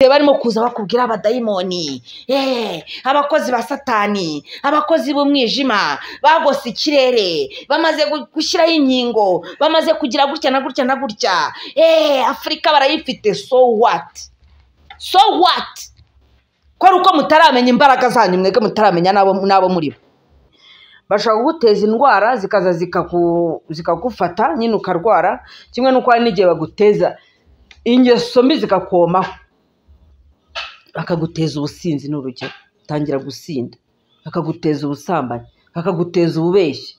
barimo kuza bakubwira abadayimoni eh, abakozi ba satani abakozi b'umwijima bagose ikirere bamaze gu- gushyiraho inkingo bamaze kugira gutya na gutya na gutya eh, afurika barayifite so what so what ko ari uko mutaramenya imbaraga zanyu mwebwe mutaramenya n'abo n'abo muri bo bashobora kuguteza indwara zikaza zikaku- zikagufata nyine ukarwara kimwe n'uko hari n'igihe baguteza ingeso mbi zikakomaho bakaguteza ubusinzi ni urugero utangira gusinda bakaguteza ubusambanyi bakaguteza ububeshyi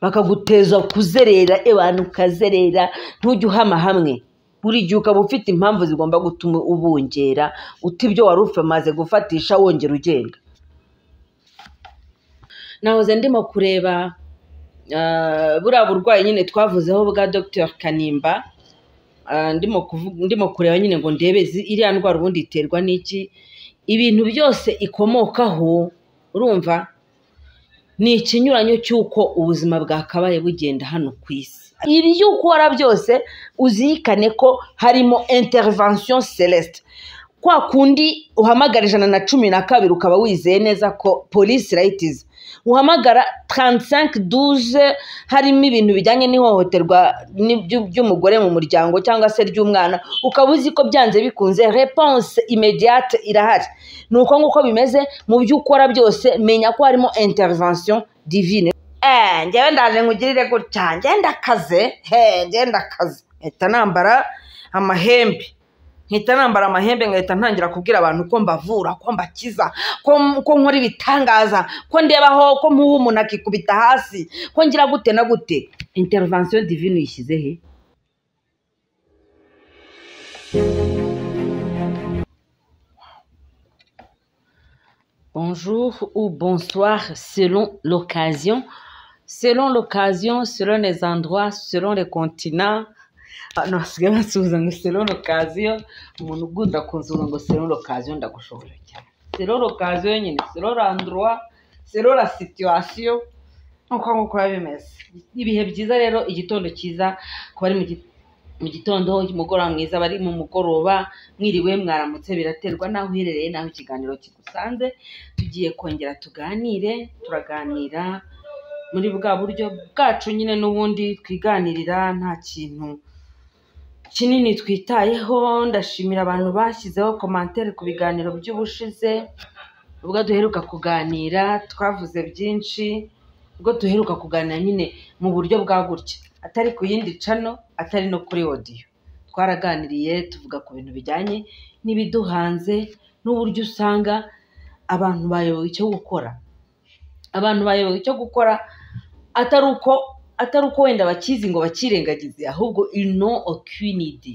bakaguteza kuzerera abantu ukazerera ntujye uhama hamwe buri gihe ukaba ufite impamvu zigomba gutuma ubungera uta ibyo wari umaze gufatisha wongera ugenda nahoze ndimo kureba ah, buriya burwayi nyine twavuzeho bwa dr kanimba Ah, ndimo kuvuga ndimo kureba nyine ngo ndebe zi- iriya ndwara ubundi iterwa n'iki ibintu byose ikomokaho urumva ni ikinyuranyo cy'uko ubuzima bwakabaye bugenda hano ku isi ibyo ukora byose uzirikane ko harimo intervention celeste kwa kundi uhamagara ijana na cumi na kabiri ukaba wizeye neza ko polisi irayitiza uhamagara 3512 harimo ibintu bijyanye n'ihohoterwa ni- ry'u- ry'umugore mu muryango cyangwa se ry'umwana ukaba uzi ko byanze bikunze reponse imediate irahari ni uko nguko bimeze mu byo ukora byose menya ko harimo intervention divine Eh, njyewe ndaje nkugirire gutya njyewe ndakaze he njyewe ndakaze mpita nambara amahembe nkita nambara amahembe nkahita ntangira kubwira abantu ko mbavura ko mbakiza ko ko nkora ibitangaza ko ndebaho ko muha umuntu akikubita hasi ko ngira gute na gute intervention divine uyishyize he bonjour ou bonsoir selon l'occasion selon l'occasion selon les endroits selon les continents abantu basigaye bansubiza ngo sero lokaziyo umuntu ukunda kunsubiza ngo sero lokaziyo ndagushobora cyane sero lokaziyo nyine sero randuruwa sero la situwasiyo nk'uko nguko biba bimeze ibihe byiza rero igitondo cyiza ku bari mu gi- mu gitondo umugoroba mwiza bari mu mugoroba mwiriwe mwaramutse biraterwa n'aho uherereye n'aho ikiganiro kigusanze tugiye kongera tuganire turaganira muri bwa buryo bwacu nyine n'ubundi twiganirira nta kintu kinini twitayeho ndashimira abantu bashyizeho komantere ku biganiro by'ubushize ubwo duheruka kuganira twavuze byinshi ubwo duheruka kuganira nyine mu buryo bwa gutya atari ku yindi cano atari no kuri odiyo twaraganiriye tuvuga ku bintu bijyanye n'ibiduhanze n'uburyo usanga abantu bayobewe icyo gukora abantu bayobewe icyo gukora atari uko atari uko wenda bakizi ngo bakirengagize ahubwo ino okwinidi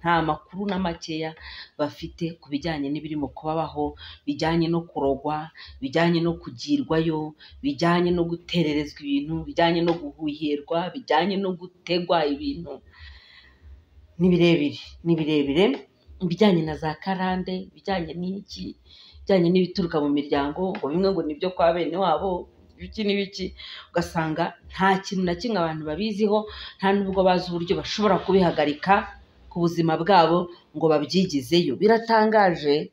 nta makuru na makeya bafite ku bijyanye n'ibirimo kubabaho bijyanye no kurogwa bijyanye no kugirwayo bijyanye no gutererezwa ibintu bijyanye no guhuhirwa bijyanye no gutegwa ibintu ni birebire ni birebire ibijyanye na za karande ibijyanye n'iki ibijyanye n'ibituruka mu miryango ngo bimwe ngo nibyo kwa bene wabo ibiki n'ibiki ugasanga nta kintu na kimwe abantu babiziho nta n'ubwo bazi uburyo bashobora kubihagarika ku buzima bwabo ngo babyigizeyo biratangaje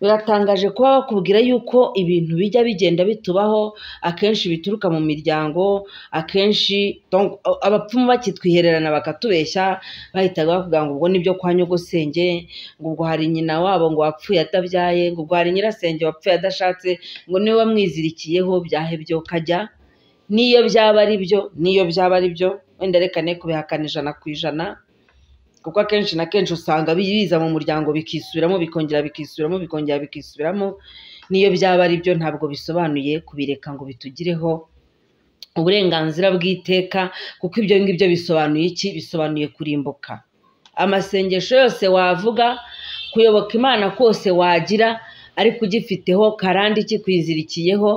biratangaje kuba bakubwira yuko ibintu bijya bigenda bitubaho akenshi bituruka mu miryango akenshi donc, a- abapfumu bakitwihererana bakatubeshya bahitaga bavuga ngo ubwo nibyo kwa nyogosenge ngo ubwo hari nyina wabo ngo wapfuye atabyaye ngo ubwo hari nyirasenge wapfuye adashatse ngo niwe wamwizirikiyeho byahebye kajya n'iyo byaba ari byo n'iyo byaba ari byo wenda reka ne kubihakana ijana ku ijana kuko akenshi na kenshi usanga bi- biza mu muryango bikisubiramo bikongera bikisubiramo bikongera bikisubiramo n'iyo byaba ari byo ntabwo bisobanuye kubireka ngo bitugireho uburenganzira bw'iteka kuko ibyo ngibyo bisobanuye iki bisobanuye kurimbuka amasengesho yose wavuga kuyoboka imana kose wagira ariko ugifiteho karande kikwizirikiyeho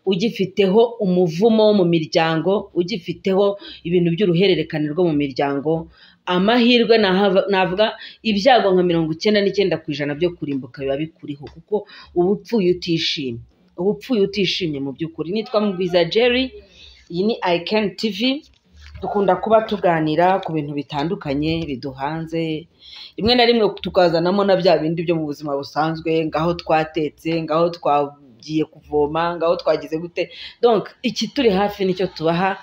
ugifiteho umuvumo wo mu miryango ugifiteho ibintu by'uruhererekane rwo mu miryango amahirwe nahava- navuga ibyago nka mirongo icyenda n'icyenda ku ijana byo kurimbuka biba bikuriho kuko uba upfuye utishimye uba upfuye utishimye mu by'ukuri nitwa mugwiza jerry iyi ni icani tv dukunda kuba tuganira ku bintu bitandukanye biduhanze rimwe na rimwe tukazanamo na bya bindi byo mu buzima busanzwe ngaho twatetse ngaho twagiye kuvoma ngaho twagize gute donc iki turi hafi nicyo tubaha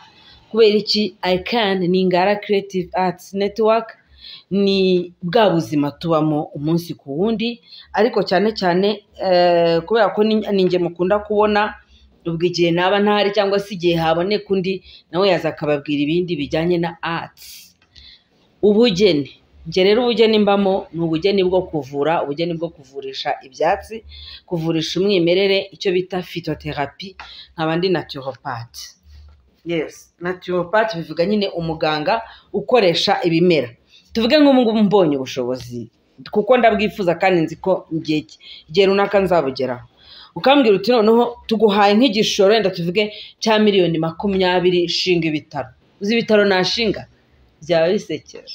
kubera iki can ni ingara creative arts network ni bwa buzima tubamo umunsi ku wundi ariko cyane cyane eh, kubera ko ni- ni nge mukunda kubona ubwo igihe naba ntahari cyangwa se igihe haboneka undi nawe yaza akababwira ibindi bijyanye na arts ubugeni njye rero ubugeni mbamo ni ubugeni bwo kuvura ubugeni bwo kuvurisha ibyatsi kuvurisha umwimerere icyo bita fitotherapy nkaba ndi naturopathe yes naturopathe bivuga nyine umuganga ukoresha ibimera tuvuge nk'ubu ngubu mbonye ubushobozi kuko ndabwifuza kandi nzi ko igihe igihe runaka nzabugeraho ukambwira uti noneho tuguhaye nk'igishoro wenda tuvuge cya miliyoni makumyabiri shinga ibitaro uzi ibitaro nashinga byaba bisekera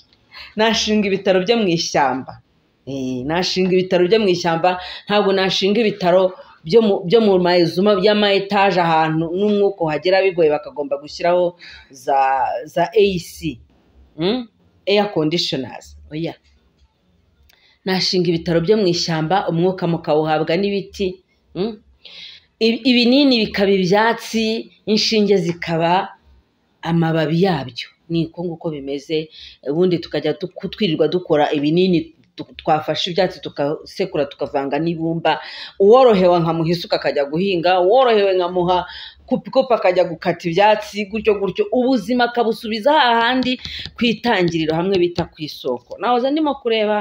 nashinga ibitaro byo mu ishyamba Eh, nashinga ibitaro byo mu ishyamba ntabwo nashinga ibitaro byo mu byo mu mayizuma by'ama etaje ahantu n'umwuka uhagera bigoye bakagomba gushyiraho za za AC mm? air conditioners oya nashinga ibitaro byo mu ishyamba umwuka mukawuhabwa n'ibiti mm? Ibi- ibinini bikaba ibyatsi inshinge zikaba amababi yabyo niko nguko bimeze ubundi tukajya du- kutwirirwa dukora ibinini tu- twafashe ibyatsi tukasekura tukavanga n'ibumba uworohewe nkamuha isuka akajya guhinga uworohewe nkamuha kupikopa akajya gukata ibyatsi gutyo gutyo ubuzima akabusubiza hahandi ku itangiriro hamwe bita ku isoko nahoze ndimo kureba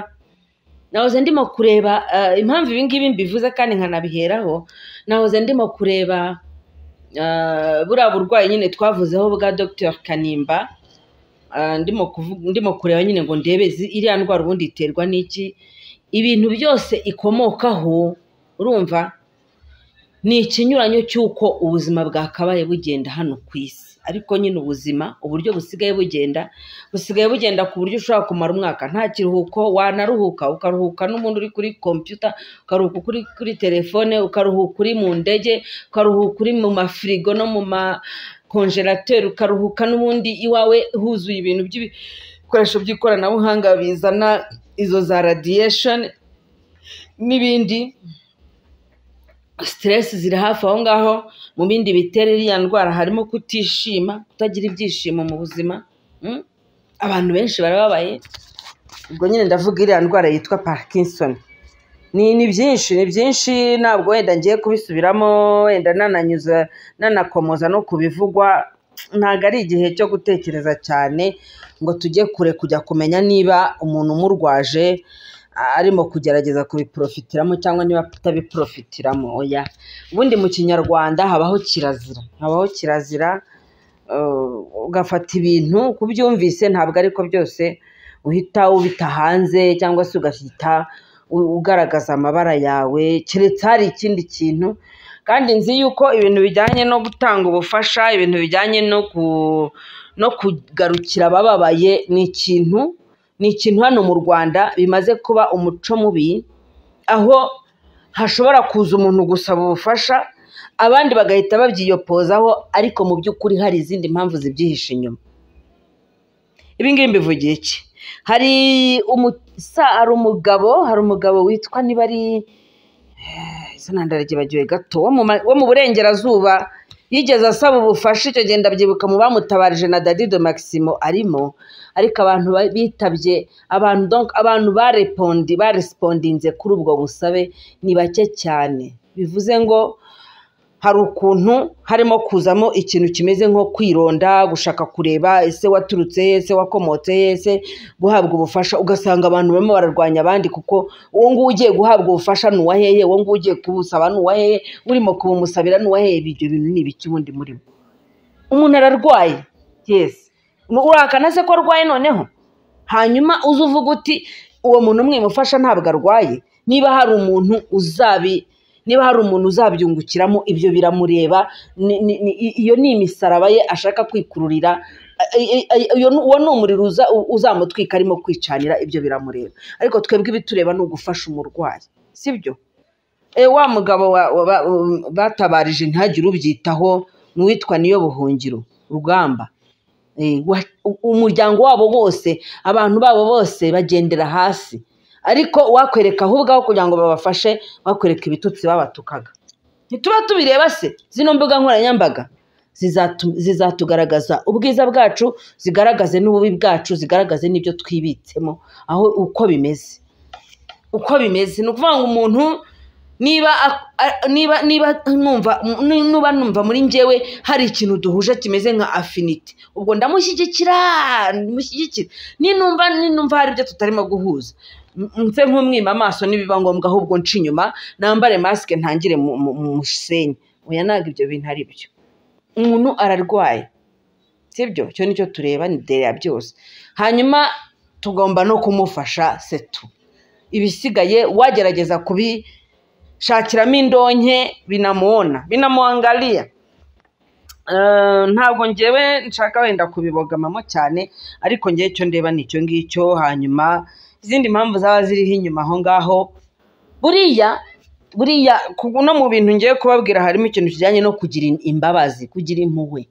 nahoze ndimo kureba eh, impamvu ibi ngibi mbivuze kandi nkanabiheraho nahoze ndimo kureba eh, buriya burwayi nyine twavuzeho bwa Dr kanimba Ah, ndimo kuvuga ndimo kureba nyine ngo ndebe zi- iriya ndwara ubundi iterwa n'iki ibintu byose ikomokaho urumva ni ikinyuranyo cy'uko ubuzima bwakabaye bugenda hano ku isi ariko nyine ubuzima uburyo busigaye bugenda busigaye bugenda ku buryo ushobora kumara umwaka nta kiruhuko wanaruhuka ukaruhuka n'umuntu uri kuri kompiyuta ukaruhuka kuri kuri telefone ukaruhuka uri mu ndege ukaruhuka uri mu mafirigo no mu ma konjerateri ukaruhuka n'ubundi iwawe huzuye ibintu by'ibikoresho by'ikoranabuhanga bizana izo za radiation n'ibindi siteresi ziri hafi aho ngaho mu bindi bitera iriya ndwara harimo kutishima kutagira ibyishimo mu buzima mm? abantu benshi barababaye ubwo nyine ndavuga iriya ndwara yitwa parkinson ni ni byinshi ni byinshi ntabwo wenda ngiye kubisubiramo wenda nananyuza nanakomoza no kubivugwa ntabwo ari igihe cyo gutekereza cyane ngo tujye kure kujya kumenya niba umuntu umurwaje a- arimo kugerageza kubiprofitiramo cyangwa niba atabiprofitiramo oya ubundi mu kinyarwanda habaho kirazira habaho kirazira eh, ugafata ibintu uko ubyumvise ntabwo ariko byose uhita ubita hanze cyangwa se ugahita u- ugaragaza amabara yawe keretse hari ikindi kintu kandi nzi yuko ibintu bijyanye no gutanga ubufasha ibintu bijyanye no ku no kugarukira abababaye ni ikintu ni ikintu hano mu rwanda bimaze kuba umuco mubi aho hashobora kuza umuntu gusaba ubufasha abandi bagahita babyiyopozaho ariko mu by'ukuri hari izindi mpamvu zibyihishe inyuma ibi ngibi mbivugiye iki hari umusa hari umugabo hari umugabo witwa niba ari eh, izina ndarigibagiwe gato wo mu ma- wo mu burengerazuba yigeze asaba ubufasha icyo gihe ndabyibuka mu bamutabarije na dadido maximo arimo ariko abantu ba- bitabye abantu donc abantu barepondi baresipondinze kuri ubwo busabe ni bake cyane bivuze ngo hari ukuntu harimo kuzamo ikintu kimeze nko kwironda gushaka kureba ese waturutse he ese wakomotse he ese guhabwa ubufasha ugasanga abantu barimo bararwanya abandi kuko uwo nguwo ugiye guhabwa ubufasha ni uwa hehe uwo nguwo ugiye kubusaba ni uwa hehe urimo kubumusabira ni uwa hehe ibyo bintu ni ibiki ubundi murimo umuntu ararwaye yes urakana se ko arwaye noneho hanyuma uze uvuga uti uwo muntu mwimufasha ntabwo arwaye niba hari umuntu uzabi niba hari umuntu uzabyungukiramo ibyo biramureba ni- ni- ni- i- iyo ni imisaraba ye ashaka kwikururira I- I- I- iyo ni- uwo ni umuriro uza- u- uzamutwika arimo kwicanira ibyo biramureba ariko twebwe ibitureba ni ugufasha umurwayi sibyo e, wa mugabo wa- wa- ba- um, batabarije ntihagire ubyitaho ni uwitwa niyo buhungiro rugamba Eh, wa- u- umuryango wabo wose abantu babo bose bagendera hasi ariko wakwereka aho ubwaho kugira ngo babafashe wakwereka ibitutsi babatukaga ntituba tubireba se zino mbuga nkoranyambaga zizatu- zizatugaragaza ubwiza bwacu zigaragaze n'ububi bwacu zigaragaze n'ibyo twibitsemo aho uko bimeze uko bimeze ni ukuvuga ngo umuntu niba ak- a- niba niba numva ni- nuba numva muri njyewe hari ikintu duhuje kimeze nka afinite ubwo ndamushyigikira ndamushyigikira ninumva ninumva hari ibyo tutarimo guhuza M- nse nk'umwima amaso nibiba ngombwa ahubwo nca inyuma nambare masike ntangire mu mu- mu musenyi oya ntabwo ibyo bintu ari byo umuntu ararwaye sibyo icyo nicyo tureba ni dere ya byose hanyuma tugomba no kumufasha setu ibisigaye wagerageza kubishakiramo indonke binamuona binamuangalia Eh, ntabwo ngewe nshaka wenda kubibogamamo cyane ariko ngewe icyo ndeba ni icyo ngicyo hanyuma izindi mpamvu zaba ziriho inyuma aho ngaho buriya buriya ku- no mu bintu ngiye kubabwira harimo ikintu kijyanye no kugira imbabazi kugira impuhwe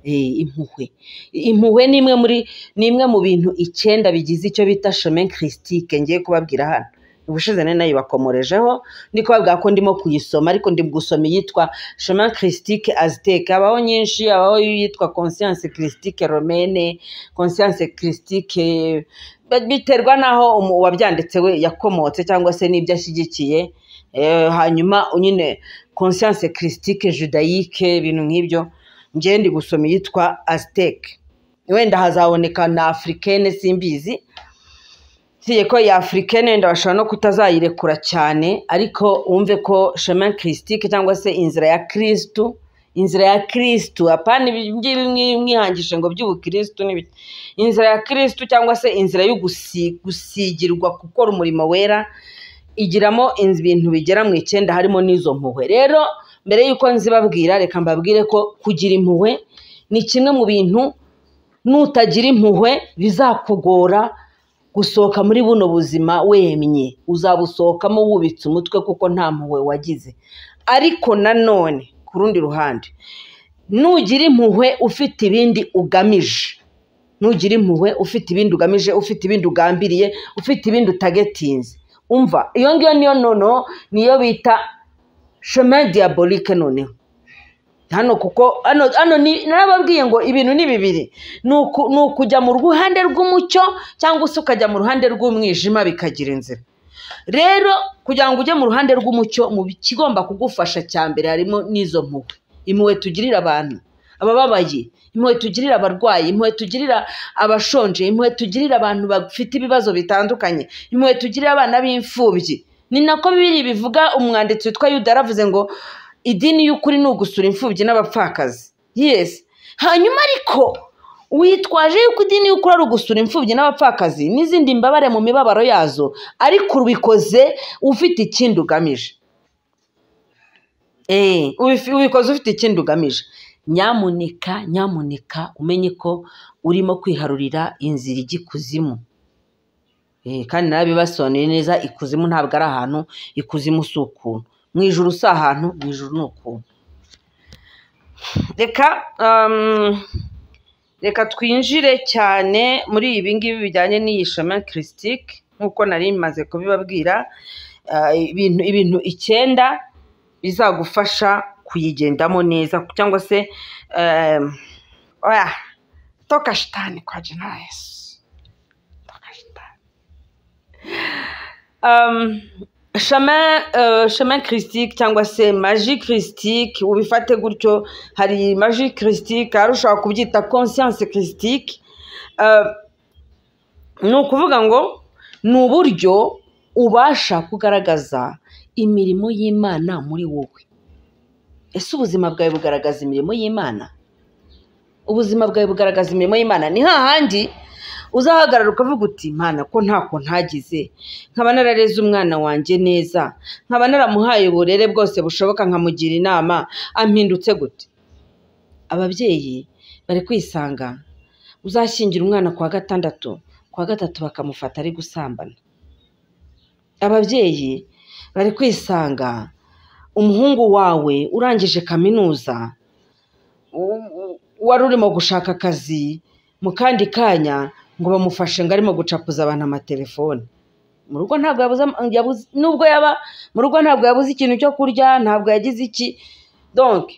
Eh, impuhwe impuhwe ni imwe muri ni imwe mu bintu icyenda bigize icyo bita chemin christique ngiye kubabwira hano ubushize nari nayibakomorejeho ndi kubabwira ko ndimo kuyisoma ariko ndi gusoma iyitwa chemin christique aztec habaho nyinshi habaho iyitwa conscience christique romaine conscience christique ba- biterwa n'aho umu- uwabyanditse we yakomotse cyangwa se n'ibyo ashyigikiye Eh, hanyuma nyine conscience christique judayique ibintu nk'ibyo ngewe ndi gusoma iyitwa aztec wenda hazaboneka na africaine simbizi usibye ko iyi africaine wenda bashobora no kutazayirekura cyane ariko wumve ko chemin christique cyangwa se inzira ya kristu inzira ya kristu apana ibi ngibi mwi- mwihangishe ngo by'ubukristu n'ibiki inzira ya kristu cyangwa se inzira yo gusi- gusigirwa gukora umurimo wera igiramo inz- ibintu bigera mu icyenda harimo n'izo mpuhwe rero mbere y'uko nzibabwira reka mbabwire ko kugira impuhwe ni kimwe mu bintu nutagira impuhwe bizakugora gusohoka muri buno buzima wemye uzabusohokamo wubitse umutwe kuko nta mpuhwe wagize ariko nanone ku rundi ruhande nugira impuhwe ufite ibindi ugamije nugira impuhwe ufite ibindi ugamije ufite ibindi ugambiriye ufite ibindi utagetinze umva iyo ngiyo niyo noneho niyo bita chemin diabolique noneho hano kuko hano hano ni- narababwiye ngo ibintu ni bibiri ni uku- ni ukujya mu ruhande rw'umucyo cyangwa se ukajya mu ruhande rw'umwijima bikagira inzira rero kugira ngo ujye mu ruhande rw'umucyo mu kigomba kugufasha cya mbere harimo n'izo mpuhwe impuhwe tugirira abantu abababaye impuhwe tugirira abarwayi impuhwe tugirira abashonje impuhwe tugirira abantu bafite ibibazo bitandukanye impuhwe tugirira abana b'imfubyi ni nako bibiri bivuga umwanditsi witwa yuda yaravuze ngo idini y'ukuri ni ugusura imfubyi n'abapfakazi yes hanyuma ariko witwaje yuko idini y'ukuri ari ugusura imfubyi n'abapfakazi n'izindi mbabare mu mibabaro yazo ariko ubikoze ufite ikindi ugamije Eh, ubifi- ubikoze ufite ikindi ugamije nyamuneka nyamuneka umenye ko urimo kwiharurira inzira ijya ikuzimu Eh, kandi narabibasobanuriye neza ikuzimu ntabwo ari ahantu ikuzimu si ukuntu mu ijuru si ahantu mu ijuru ni ukuntu reka um, reka twinjire cyane muri ibi ngibi bijyanye n'iyi shema kirisitike nk'uko nari maze kubibabwira Ah, ibintu ibintu icyenda bizagufasha kuyigendamo neza cyangwa se um, oya toka shitani kwa jina la Yesu toka shitani Um, chemin, euh, chemin christique cyangwa se magie christique ubifate gutyo hari magie christique hari ushobora kubyita conscience christique uh, ni ukuvuga ngo ni uburyo ubasha kugaragaza imirimo y'imana muri wowe ese ubuzima bwawe bugaragaza imirimo y'imana ubuzima bwawe bugaragaza imirimo y'imana ni hahandi uzahagarara ukavuga uti imana ko ntako ntagize nkaba narareze umwana wanjye neza nkaba naramuhaye uburere bwose bushoboka nkamugira inama ampindutse gute ababyeyi bari kwisanga uzashyingira umwana ku wa gatandatu ku wa gatatu bakamufata ari gusambana ababyeyi bari kwisanga umuhungu wawe urangije kaminuza u- u- wari urimo gushaka akazi mu kandi kanya ngo bamufashe ngo arimo gucapuza abantu amatelefone mu rugo ntabwo yabuze ama- yabuze- nubwo yaba mu rugo ntabwo yabuze ikintu cyo kurya ntabwo yagize iki donke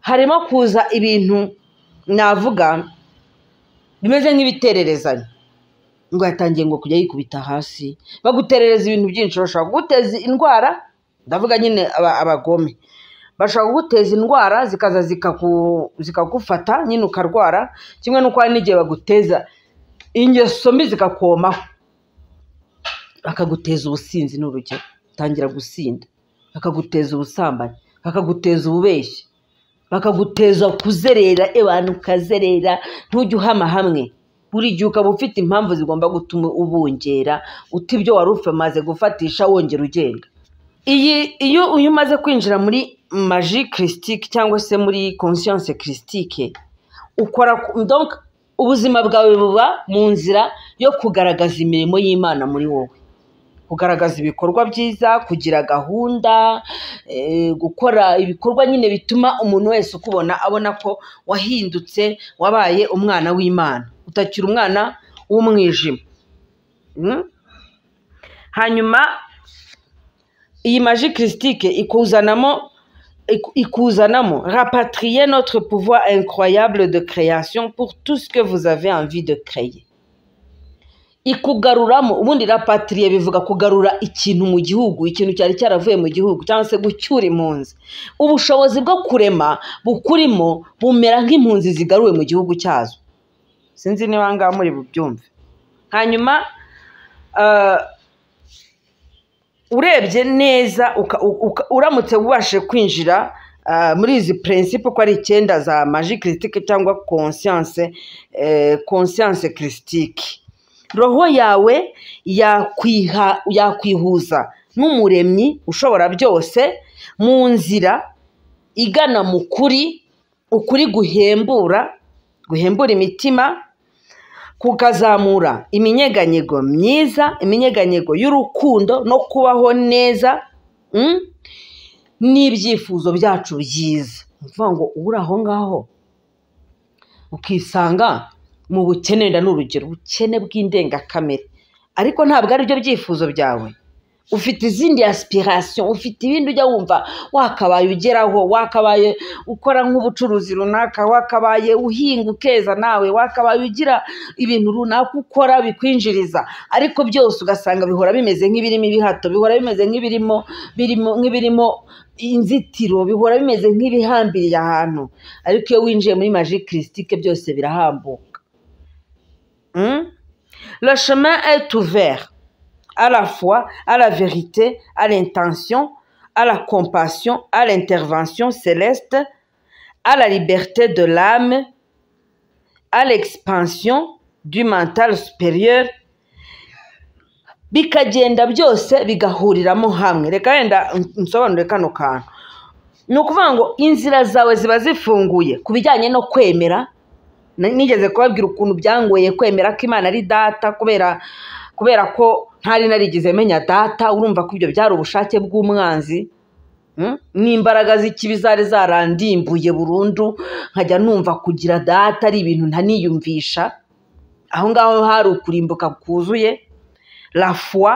harimo kuza ibintu navuga bimeze nk'ibitererezanya ngo yatangiye ngo kujya yikubita hasi baguterereza ibintu byinshi bashobora kuguteza indwara ndavuga nyine aba- abagome bashobora kuguteza indwara zikaza zikaku- zikagufata nyine ukarwara kimwe n'uko hari n'igihe baguteza ingeso mbi zikakomaho bakaguteza ubusinzi ni urugero utangira gusinda bakaguteza ubusambanyi bakaguteza ububeshyi bakaguteza kuzerera abantu ukazerera ntujye uhama hamwe buri gihe ukaba ufite impamvu zigomba gutuma ubongera uta ibyo wari umaze gufatisha wongera ugenda iyi iyo iyo umaze kwinjira muri maji kirisitike cyangwa se muri konsiyanse kirisitike ukora donc ubuzima bwawe buba mu nzira yo kugaragaza imirimo y'imana muri wowe kugaragaza ibikorwa byiza kugira gahunda eh, gukora ibikorwa nyine bituma umuntu wese ukubona abona ko wahindutse wabaye umwana w'imana utakiri umwana w'umwijima Mm? hanyuma iyi maji kirisitike ikuzanamo iku- ikuzanamo rapatrier notre pouvoir incroyable de création pour tout ce que vous avez envie de créer ikugaruramo ubundi rapatrier bivuga kugarura ikintu mu gihugu ikintu cyari cyaravuye mu gihugu cyangwa se gucyura impunzi ubushobozi bwo kurema bukurimo bumera nk'impunzi zigaruwe mu gihugu cyazo sinzi niba aha ngaha muri bubyumve hanyuma ah, urebye neza uka- uka- uramutse ubashe kwinjira ah, muri izi purinsipe uko ari icyenda za maji kirisitike cyangwa konsiyanse konsiyanse kirisitike roho yawe yakwiha yakwihuza nk'umuremyi ushobora byose mu nzira igana mu kuri ukuri guhembura guhembura imitima kukazamura iminyeganyego myiza iminyeganyego y'urukundo no kubaho neza mm, n'ibyifuzo byacu byiza ni ukuvuga ngo uri aho ngaho ukisanga mu bukene wenda ni urugero ubukene bw'indengakamere ariko ntabwo ari byo byifuzo byawe ufite izindi aspiration ufite ibindi ujya wumva wakabaye ugeraho wakabaye ukora nk'ubucuruzi runaka wakabaye uhinga ukeza nawe wakabaye ugira ibintu runaka ukora bikwinjiriza ariko byose ugasanga bihora bimeze nk'ibirimo ibihato bihora bimeze nk'ibirimo birimo nk'ibirimo inzitiro bihora bimeze nk'ibihambiriye ahantu ariko iyo winjiye muri maji kirisitike byose birahambuka Mm? le chemin est ouvert à la foi, à la vérité, à l'intention, à la compassion, à l'intervention céleste, à la liberté de l'âme, à l'expansion du mental supérieur bikagenda byose bigahuriramo hamwe reka wenda nsobanure kano kantu ni ukuvuga ngo inzira zawe ziba zifunguye ku bijyanye no kwemera Na- nigeze kubabwira ukuntu byangoye kwemera ko imana ari data kubera kubera ko ntari narigeze menya data urumva ko ibyo byari ubushake bw'umwanzi Mm? n'imbaraga z'ikibi zari zarandimbuye burundu nkajya numva kugira data ari ibintu ntaniyumvisha aho ngaho hari ukurimbuka kuzuye la foi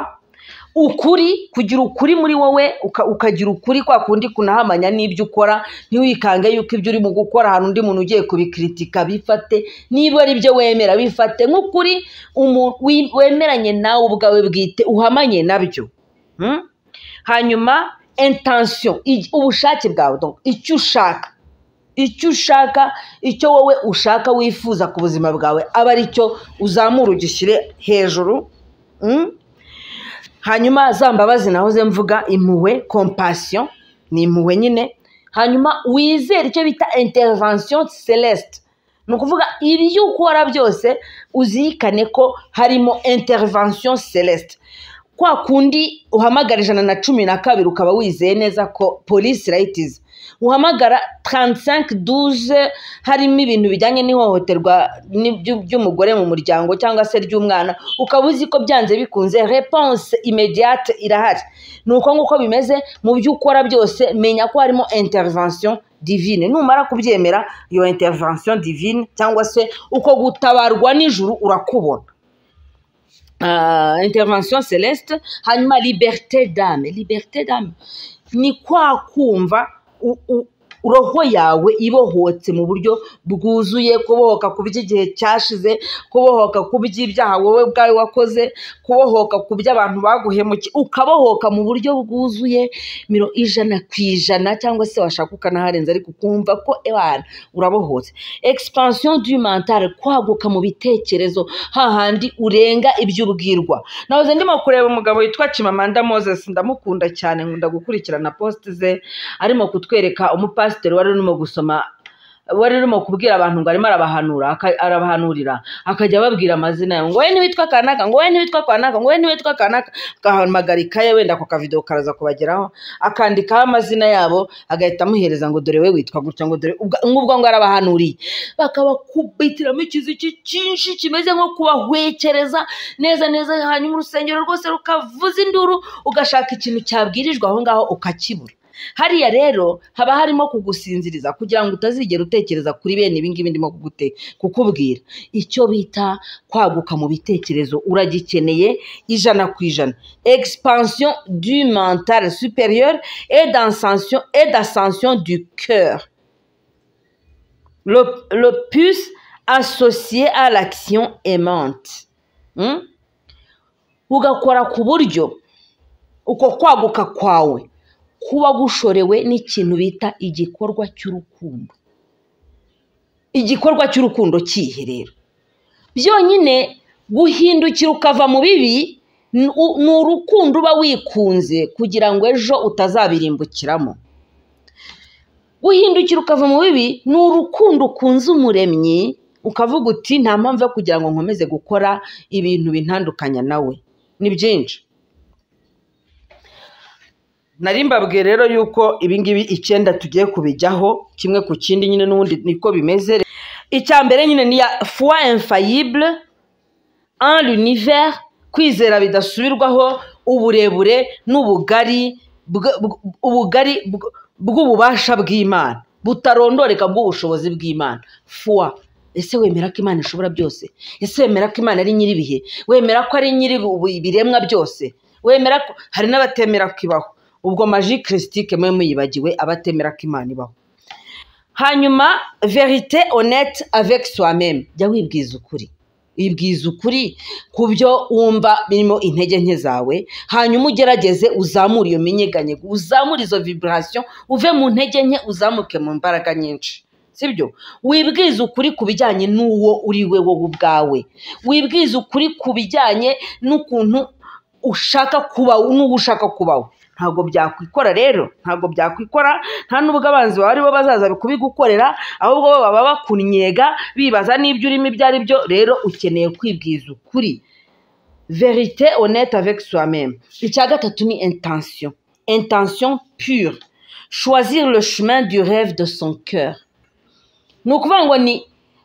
ukuri kugira ukuri muri wowe uka- ukagira ukuri kwa kundi kunahamanya n'ibyo ukora ntiwikange yuko ibyo urimo gukora hari undi muntu ugiye kubikiritika bifate niba ari byo wemera bifate nk'ukuri umu- wi- wemeranye nawe ubwawe bwite uhamanye nabyo Mm? hanyuma intention i- ubushake bwawe donc icyo ushaka icyo ushaka icyo wowe ushaka wifuza ku buzima bwawe aba ari cyo uzamura ugishyire hejuru Mm? hanyuma za mbabazi nahoze mvuga impuhwe compassion ni impuhwe nyine hanyuma wizere icyo bita intervention celeste ni ukuvuga ibyo ukora byose uzirikane ko harimo intervention celeste kwa kundi uhamagara ijana na cumi na kabiri ukaba wizeye neza ko polisi rayitizi uhamagara 3512 harimo ibintu bijyanye n'ihohoterwa ni- by'u- by'umugore mu muryango cyangwa se ry'umwana ukaba uzi ko byanze bikunze reponse imediate irahari ni uko nguko bimeze mu byo ukora byose menya ko harimo intervention divine numara kubyemera iyo intervention divine cyangwa se uko gutabarwa n'ijuru urakubona Ah, intervention celeste hanyuma liberté d'âme liberté d'âme ni kwa kumva u- u- roho yawe ibohotse mu buryo bwuzuye kubohoka ku by'igihe cyashize kubohoka ku by'ibyaha wowe ubwawe wakoze kubohoka ku by'abantu baguhemukiye ukabohoka mu buryo bwuzuye miro ijana ku ijana cyangwa se washaka ukanaharenza ariko ukumva ko ebana urabohotse expansion du mental kwaguka mu bitekerezo hahandi urenga ibyo ubwirwa nahoze ndimo kureba umugabo witwa Chimamanda Moses ndamukunda cyane nkunda gukurikirana post ze arimo kutwereka umupasiteri wari urimo gusoma wari urimo kubwira abantu ngo arimo arabahanura aka- arabahanurira akajya ababwira amazina yawe ngo wowe ntiwitwa kanaka ngo wowe ntiwitwa kanaka ngo wowe ntiwitwa kanaka agahamagara ikaye wenda ako kavidewo karaza kubageraho akandikaho amazina yabo agahita amuhereza ngo dore we witwa gutya ngo dore ubwa- nk'ubwo ngo arabahanuriye bakabakubitiramo ikiziki cyinshi kimeze nko kubahwekereza neza neza hanyuma urusengero rwose rukavuza induru ugashaka ikintu cyabwirijwe aho ngaho ukakibura hariya rero haba harimo kugusinziriza kugira ngo utazigera utekereza kuri bene ibi ngibi ndimo kugute kukubwira icyo bita kwaguka mu bitekerezo uragikeneye ijana ku ijana expansion du mental supérieur et d'ascension et d'ascension du cœur le, le plus associé à l'action aimante Hmm? ugakora ku buryo uko kwaguka kwawe kuba gushorewe n'ikintu bita igikorwa cy'urukundo igikorwa cy'urukundo kihe rero byonyine guhindukira ukava mu bibi ni u- ni urukundo uba wikunze kugira ngo ejo utazabirimbukiramo guhindukira ukava mu bibi ni urukundo ukunze umuremyi ukavuga uti nta mpamvu yo kugira ngo nkomeze gukora ibintu bintandukanya nawe ni byinshi nari mbabwiye rero yuko ibingibi icyenda tugiye kubijyaho kimwe ku kindi nyine n'ubundi niko bimeze icya mbere nyine ni ya foi infaillible en l'univers kwizera bidasubirwaho uburebure n'ubugari bw- bw- ubugari bw- bw'ububasha bw'imana butarondoreka bw'ubushobozi bw'imana foi ese wemera ko imana ishobora byose ese wemera ko imana ari nyir'ibihe wemera ko ari nyiri ibiremwa byose wemera ko hari n'abatemera ko ibaho ubwo maji kirisitike mwe muyibagiwe abatemera ko imana ibaho hanyuma verite honete avec soi-même jya wibwiza ukuri wibwiza ukuri ku byo wumva birimo intege nke zawe hanyuma ugerageze uzamure iyo minyeganyego uzamure izo viburasiyo uve mu ntege nke uzamuke mu mbaraga nyinshi sibyo wibwize ukuri ku bijyanye n'uwo uri we wowe ubwawe wibwize ukuri ku bijyanye n'ukuntu ushaka kuba n'uwo ushaka kubaho ntabwo byakwikora rero ntabwo byakwikora nta n'ubwo abanzi bawe aribo bazaza kubigukorera ahubwo bo baba bakunnyega bibaza n'ibyo urimo ibyo ari byo rero ukeneye kwibwiza ukuri verite honnête avec soi-même icya gatatu ni intention intention pure choisir le chemin du rêve de son cœur ni ukuvuga ngo ni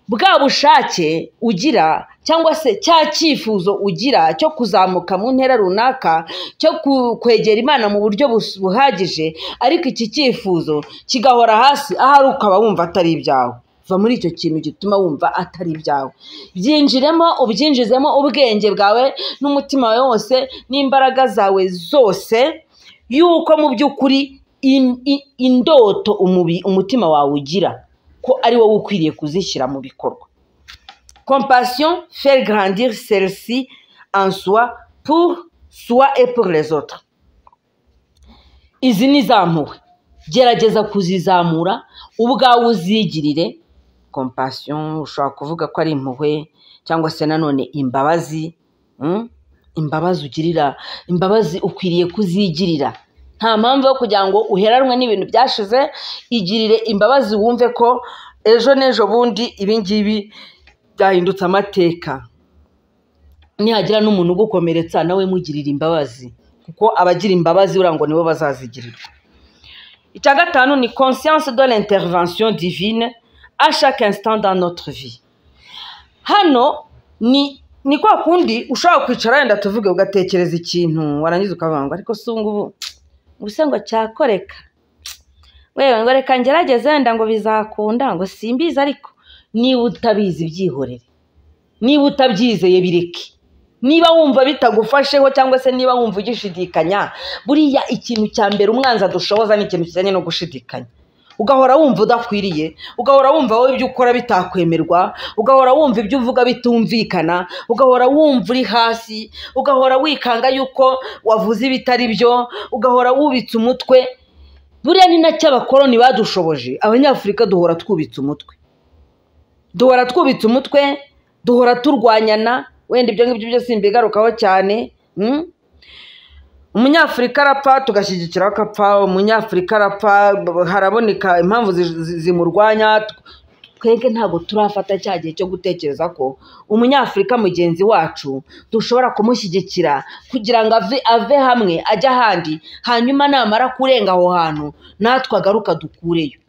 bwa bushake ugira cyangwa se cya cyifuzo ugira cyo kuzamuka mu ntera runaka cyo ku- kwegera imana mu buryo bus- buhagije ariko iki cyifuzo kigahora hasi ahari ukaba wumva atari ibyawe va muri icyo kintu gituma wumva atari ibyawe byinjiremo ubyinjizemo ubwenge bwawe n'umutima wawe wose n'imbaraga zawe zose yuko mu by'ukuri in- i- indoto umubi- umutima wawe ugira ko ari wowe ukwiriye kuzishyira mu bikorwa compassion faire grandir celle-ci en soi pour soi et pour les autres izi ni izamuwe gerageza kuzizamura ubwawe uzigirire compassion ushobora kuvuga ko ari impuhwe cyangwa se nanone imbabazi mm? imbabazi ugirira imbabazi ukwiriye kuzigirira nta mpamvu yo kugira ngo uheranwe n'ibintu byashize igirire imbabazi wumve ko ejo n'ejo bundi ibingibi byahindutse amateka nihagira n'umuntu ugukomeretsa nawe mugirira imbabazi kuko abagira imbabazi buriya ngo nibo bazazigirirwa icya gatanu ni conscience de l'intervention divine à chaque instant dans notre vie hano ni ni kwa kundi ushobora kwicara wenda tuvuge ugatekereza ikintu warangiza ukavuga ngo ariko si ngubu gusa ngo cyakoreka wewe ngo reka ngerageze wenda ngo bizakunda ngo simbizi ariko niba utabizi byihorere niba utabyizeye bireke niba wumva bitagufasheho cyangwa se niba wumva ugishidikanya buriya ikintu cya mbere umwanzi adushoboza ni ikintu kijyanye no gushidikanya ugahora wumva udakwiriye ugahora wumva wowe ibyo ukora bitakwemerwa ugahora wumva ibyo uvuga bitumvikana ugahora wumva uri hasi ugahora wikanga yuko wavuze ibitari byo ugahora wubitse umutwe buriya ni nacyo abakoloni badushoboje abanyafurika duhora twubitse umutwe duhora twubitse umutwe duhora turwanyana wenda ibyo ngibyo byose mbigarukaho cyane mm? umunyafurika arapfa tugashyigikiraho akapfa umunyafurika arapfa haraboneka impamvu zi- zi- zimurwanya twebwe ntabwo turafata cya gihe cyo gutekereza ko umunyafurika mugenzi wacu dushobora kumushyigikira kugira ngo ave, ave hamwe ajye ahandi hanyuma namara kurenga aho hantu natwe agaruka dukureyo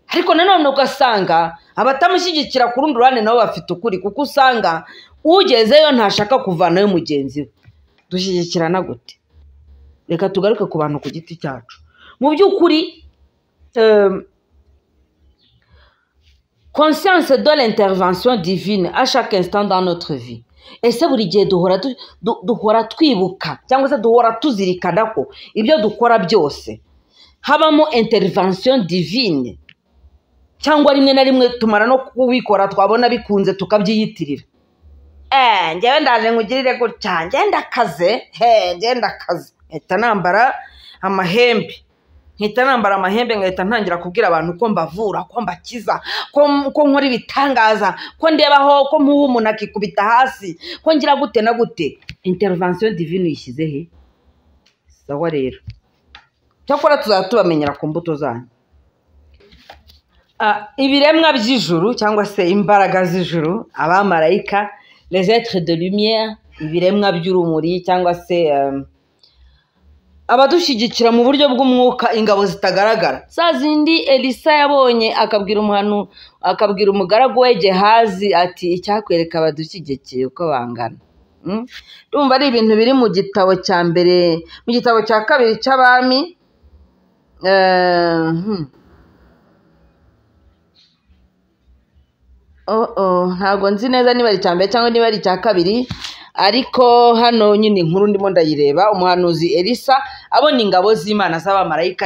ariko nanone ugasanga abatamushyigikira ku rundi ruhande nabo bafite ukuri kuko usanga ugezeyo ntashaka kuvanayo mugenzi we dushyigikirana gute reka tugaruke ku bantu ku giti cyacu mu by'ukuri conscience de l'intervention divine à chaque instant dans notre vie ese buri gihe duhora du- du- duhora twibuka cyangwa se duhora tuzirikana ko ibyo dukora byose habamo intervention divine cyangwa rimwe na rimwe tumara no kubikora twabona bikunze tukabyiyitirira Eh, njyewe ndaje nkugirire gutya njyewe ndakaze he njyewe ndakaze mpita nambara amahembe mpita nambara amahembe nkahita ntangira kubwira abantu ko mbavura ko mbakiza ko, ko nkora ibitangaza ko ndebaho ko muha umuntu akikubita hasi ko ngira gute na gute intervention divine uyishyize he sawa rero cyakora tuzajya tubamenyera ku mbuto zanyu Ah, ibiremwa by'ijuru cyangwa se imbaraga z'ijuru abamarayika les êtres de lumière ibiremwa by'urumuri cyangwa se um, abadushyigikira mu buryo bw'umwuka ingabo zitagaragara za zindi elisa yabonye akabwira umuhanu akabwira umugaragu we gehazi ati icyakwereka abadushyigikiye uko bangana Mm? ndumva ari ibintu biri mu gitabo cya mbere mu gitabo cya kabiri cy'abami Eh, hmm. oh oh ntabwo nzi neza niba ari icya mbere cyangwa niba ari icya kabiri ariko hano nyine inkuru ndimo ndayireba umuhanuzi elisa abona ingabo z'imana z'abamarayika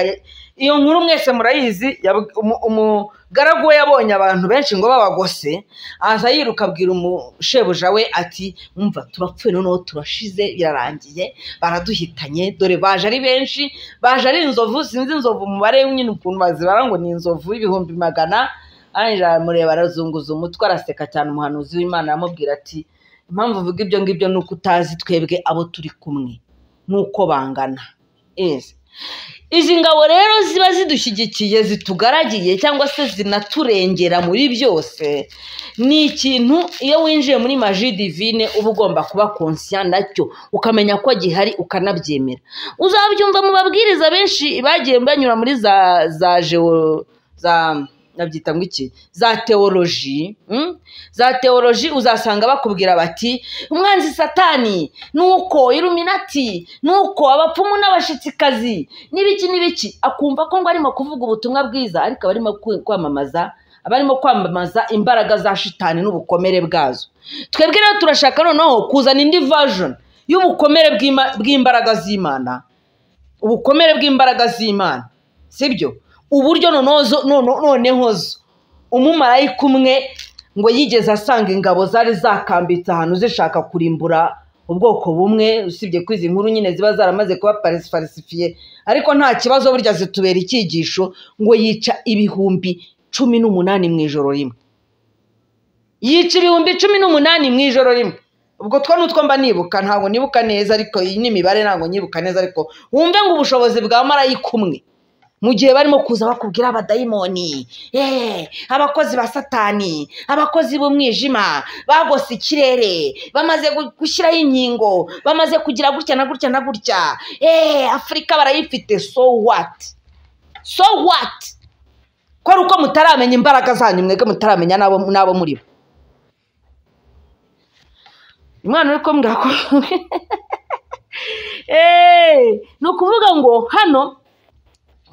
iyo nkuru mwese murayizi yab- umu- umugaragu we yabonye abantu benshi ngo babagose aza yiruka abwira umushebuja we ati mwumva turapfuye noneho turashize birarangiye baraduhitanye dore baje ari benshi baje ari inzovu sinzi inzovu umubare nyine ukuntu bazibara ngo ni inzovu ibihumbi magana arangije aramureba arazunguza umutwe araseka cyane umuhanuzi w'imana aramubwira ati impamvu uvuga ibyo ngibyo ni uko utazi twebwe abo turi kumwe n'uko bangana Yes. izi ngabo rero ziba zidushyigikiye zitugaragiye cyangwa se zinaturengera muri byose ni ikintu iyo winjiye muri maji divine uba ugomba kuba konsiya nacyo ukamenya ko gihari ukanabyemera uzabyumva mu babwiriza benshi bagiye banyura muri za za jeo za nabyita ngo iki za teoloji mm? za teoloji uzasanga bakubwira bati umwanzi satani nuko iluminati nuko abapfumu n'abashitsikazi n'ibiki n'ibiki akumva ko ngo arimo kuvuga ubutumwa bwiza ariko aba arimo ku- kwamamaza aba arimo kwamamaza imbaraga za shitani n'ubukomere bwazo twebwe rero turashaka noneho kuzana indi version y'ubukomere bw'ima- bw'imbaraga z'imana ubukomere bw'imbaraga z'imana sibyo uburyo noneho zo- nono- noneho zo umumarayika umwe ngo yigeze asanga ingabo zari zakambitse ahantu zishaka kurimbura ubwoko bumwe usibye ko izi nkuru nyine ziba zaramaze kuba parisifarisifiye ariko nta kibazo burya zitubera icyigisho ngo yica ibihumbi cumi n'umunani mu ijoro rimwe yica ibihumbi cumi n'umunani mu ijoro rimwe ubwo two nutwo mba nibuka ntabwo nibuka neza ariko iyi n'imibare ntabwo nyibuka neza ariko wumve ngo ubushobozi bwa marayika umwe mu gihe barimo kuza bakubwira abadayimoni eh, abakozi ba satani abakozi b'umwijima bagose ikirere bamaze gu- gushyiraho inkingo bamaze kugira gutya na gutya na gutya eh, afurika barayifite so what so what ko ari uko mutaramenya imbaraga zanyu mwebwe mutaramenya n'abo n'abo muri bo umwana uri kumbwira ko Eh, ni ukuvuga ngo hano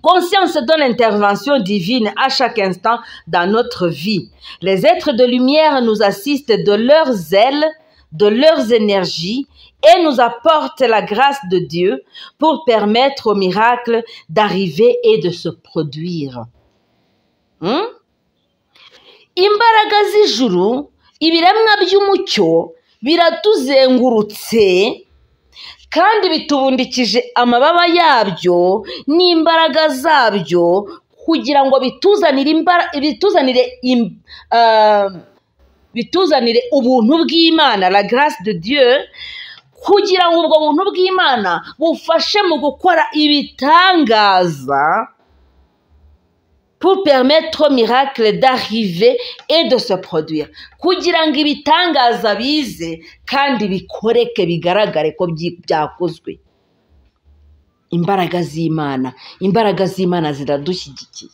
Conscience donne l'intervention divine à chaque instant dans notre vie. Les êtres de lumière nous assistent de leurs ailes, de leurs énergies et nous apportent la grâce de Dieu pour permettre au miracle d'arriver et de se produire. Hmm? imbaraga z'ijuru ibiremwa by'umucyo biratuzengurutse kandi bitubundikije amababa yabyo n'imbaraga zabyo kugira ngo bituzanire imbara bituzanire im- ah, bituzanire ubuntu bw'imana la grace de dieu kugira ngo ubwo buntu bw'imana bufashe mu gukora ibitangaza pour permettre au miracle d'arriver et de se produire kugira ngo ibitangaza bize kandi bikoreke bigaragare ko byi- byakozwe imbaraga z'imana imbaraga z'imana ziradushyigikiye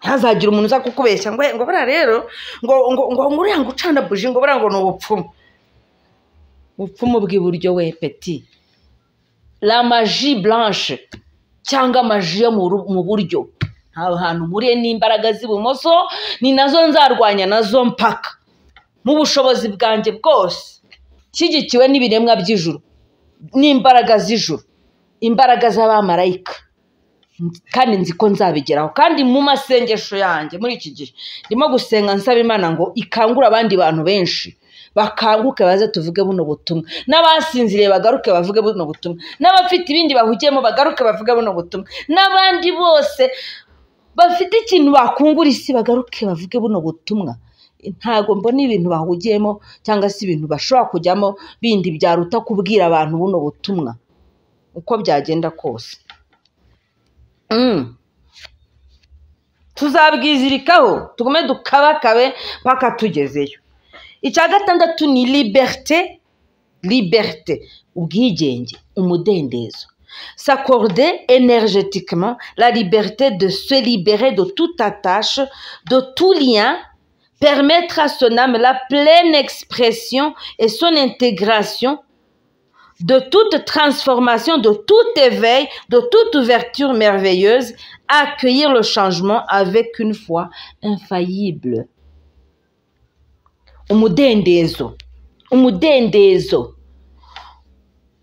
ntihazagire umuntu uza kukubeshya ngo ngo buriya rero ngo ngo ngo nguriya ngo ucana buji ngo buriya ngo ni ubupfumu bupfumu bw'iburyo we peti la maji blanche cyangwa maji yo mu ru- mu buryo nta hantu mpuriye n'imbaraga z'ibumoso ni nazo nzarwanya nazo mpaka mu bushobozi bwanjye bwose nshyigikiwe n'ibiremwa by'ijuru n'imbaraga z'ijuru imbaraga z'abamarayika kandi nzi ko nzabigeraho kandi mu masengesho yanjye muri iki gihe ndimo gusenga nsaba imana ngo ikangure abandi bantu benshi bakanguke baze tuvuge buno butumwa n'abasinziriye bagaruke bavuge buno butumwa n'abafite ibindi bahugiyemo bagaruke bavuge buno butumwa n'abandi bose bafite ikintu bakungura isi bagaruke bavuge buno butumwa ntabwo mbona ibintu bahugiyemo cyangwa se ibintu bashobora kujyamo bindi byaruta kubwira abantu buno butumwa uko byagenda kose Mm. tuzabwizirikaho tugume dukabakabe mpaka tugezeyo icya gatandatu ni liberté liberté ubwigenge umudendezo s'accorder énergétiquement la liberté de se libérer de toute attache de tout lien permettre à son âme la pleine expression et son intégration de toute transformation, de tout éveil, de toute ouverture merveilleuse, accueillir le changement avec une foi infaillible. Umudendezo. Umudendezo.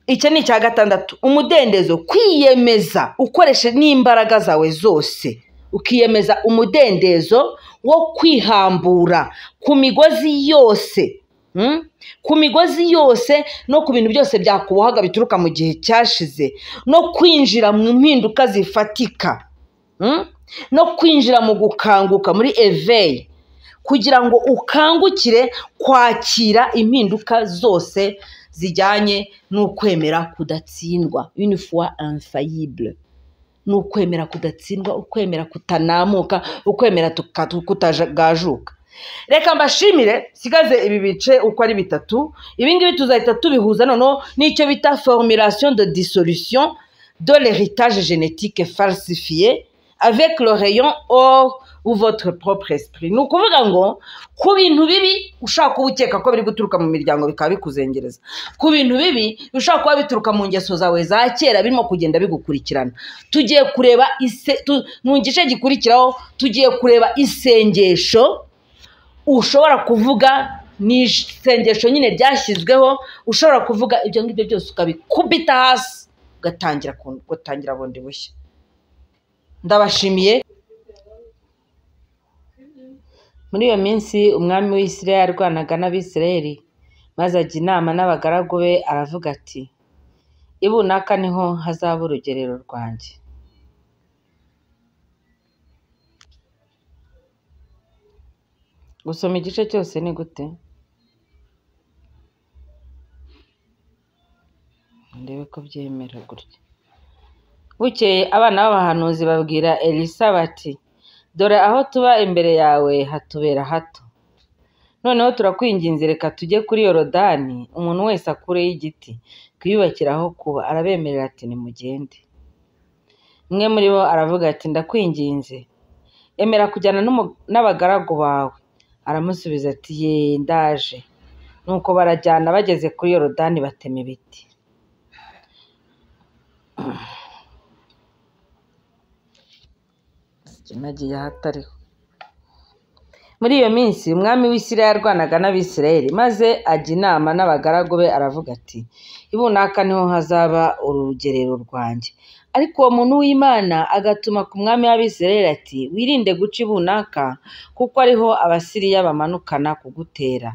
Icyo ni icya gatandatu. Umudendezo. Kwiyemeza ukoreshe n'imbaraga zawe zose. Ukiyemeza umudendezo wo kwihambura ku migozi yose. Hmm? ku migozi yose no ku bintu byose byakubohaga bituruka mu gihe cyashize no kwinjira mu mpinduka zifatika Hmm? no kwinjira mu gukanguka muri eveyi kugira ngo ukangukire kwakira impinduka zose zijyanye n'ukwemera kudatsindwa une fois infaillible ni ukwemera kudatsindwa ukwemera kutanamuka ukwemera tuka- kutajagajuka reka mbashimire sigaze ibi bice uko ari bitatu ibi ngibi tuzahita tubihuza noneho n'icyo bita formulation de dissolution de l'héritage génétique falsifié avec le rayon or ou votre propre esprit ni ukuvuga ngo ku bintu bibi ushobora kuba ukeka ko biri guturuka mu miryango bikaba bikuzengereza ku bintu bibi bishobora kuba bituruka mu ngeso zawe za kera birimo kugenda bigukurikirana tugiye kureba ise tu- mu gice gikurikiraho tugiye kureba isengesho ushobora kuvuga ni isengesho nyine ryashyizweho ushobora kuvuga ibyo ngibyo byose ukabikubita hasi ugatangira ku- ugatangira bundi bushya ndabashimiye muri iyo minsi umwami w'isirayeli yarwanaga n'abisirayeli maze ajya inama n'abagaragu be aravuga ati ibunaka niho hazaba urugerero rwanjye gusoma igice cyose ni gute ndebe ko byemera gutya bukeye abana b'abahanuzi babwira elisa bati dore aho tuba imbere yawe hatubera hato noneho turakwinginze reka tujye kuri yorodani umuntu wese akureho igiti twiyubakire aho kuba arabemerera ati nimugende umwe muri bo aravuga ati ndakwinginze emera kujyana n'umu- n'abagaragu bawe aramusubiza ati ye ndaje nuko barajyana bageze kuri yorodani batema ibiti nagiye ahatariho muri iyo minsi umwami w'isirayeli yarwanaga n'abisirayeli maze ajya inama n'abagaragu be aravuga ati ibunaka niho hazaba urugerero rwanjye ariko uwo muntu w'imana agatuma ku mwami w'abisirayeli ati wirinde guca ibunaka kuko ariho abasiriya bamanukana kugutera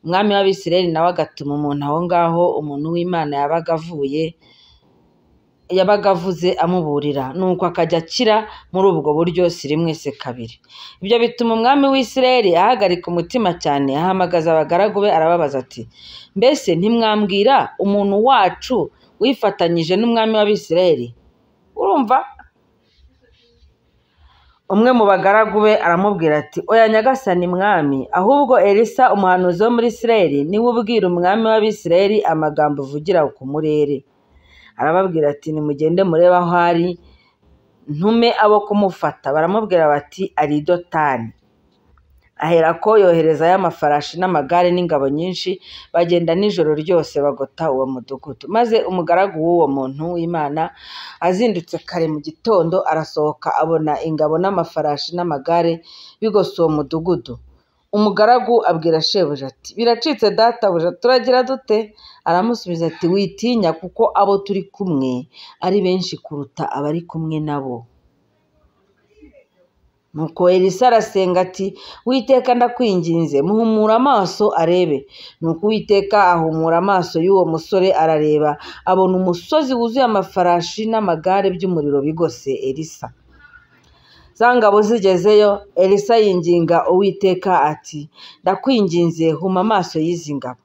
umwami w'abisirayeli nawe agatuma umuntu aho ngaho umuntu w'imana yabaga avuye yabaga avuze amuburira nuko akajya akira muri ubwo buryo si rimwe se kabiri ibyo bituma umwami w'isirayeli ahagarika umutima cyane ahamagaza abagaragu be arababaza ati mbese ntimwambwira umuntu wacu wifatanyije n'umwami w'abisirayeli urumva umwe mu bagaragu be aramubwira ati oya nyagasani mwami ahubwo elisa umuhanuzi wo muri isirayeli niwe ubwira umwami w'abisirayeli amagambo uvugira ku murere arababwira ati nimugende murebe aho ari ntume abo kumufata baramubwira bati ari i dotani aherako yoherezayo amafarashi n'amagare n'ingabo nyinshi bagenda nijoro ryose bagota uwo mudugudu maze umugaragu w'uwo muntu w'imana azindutse kare mu gitondo arasohoka abona ingabo n'amafarashi n'amagare bigose uwo mudugudu umugaragu abwira shebuja ati biracitse databuja turagira dute aramusubiza ati witinya kuko abo turi kumwe ari benshi kuruta abari kumwe nabo nuko elisa arasenga ati witeka ndakwinginze muhumura amaso arebe nuko uwiteka ahumura amaso y'uwo musore arareba abona umusozi wuzuye amafarashi n'amagare by'umuriro bigose elisa za ngabo zigezeyo elisa yinginga uwiteka ati ndakwinginze huma amaso y'izi ngabo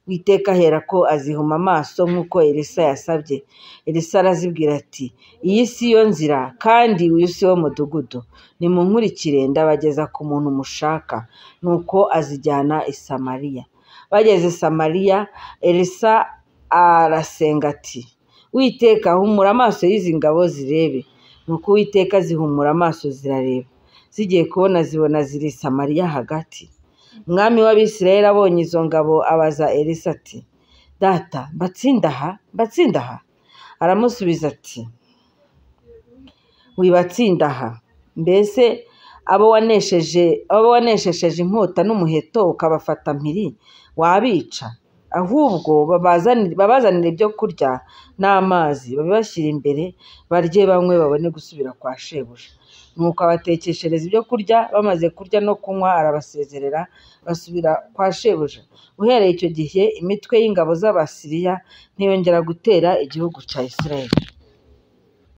witeka ahera ko azihuma amaso nk'uko elisa yasabye elisa arazibwira ati iyi si yo nzira kandi uyu si wo mudugudu nimunkurikire ndabageza ku muntu mushaka nuko azijyana i samariya bageze i samariya elisa arasenga ati witeka humura amaso y'izi ngabo zirebe nuko uwiteka zihumura amaso zirareba zigiye kubona zibona ziri i samariya hagati umwami w'abisirayeli abonye izo ngabo abaza elisa ati data mbatsinda aha mbatsinda aha aramusubiza ati wibatsinda aha mbese abo wanesheje abo waneshesheje inkota n'umuheto ukabafata mpiri wabica ahubwo babazanire babazanire ibyo kurya n'amazi babibashyire imbere barye banywe babone gusubira kwa shebuja nuko abatekeshereza ibyo kurya bamaze kurya no kunywa arabasezerera basubira kwa shebuja uhereye icyo gihe imitwe y'ingabo z'abasiriya ntiyongera gutera igihugu cya isirayeli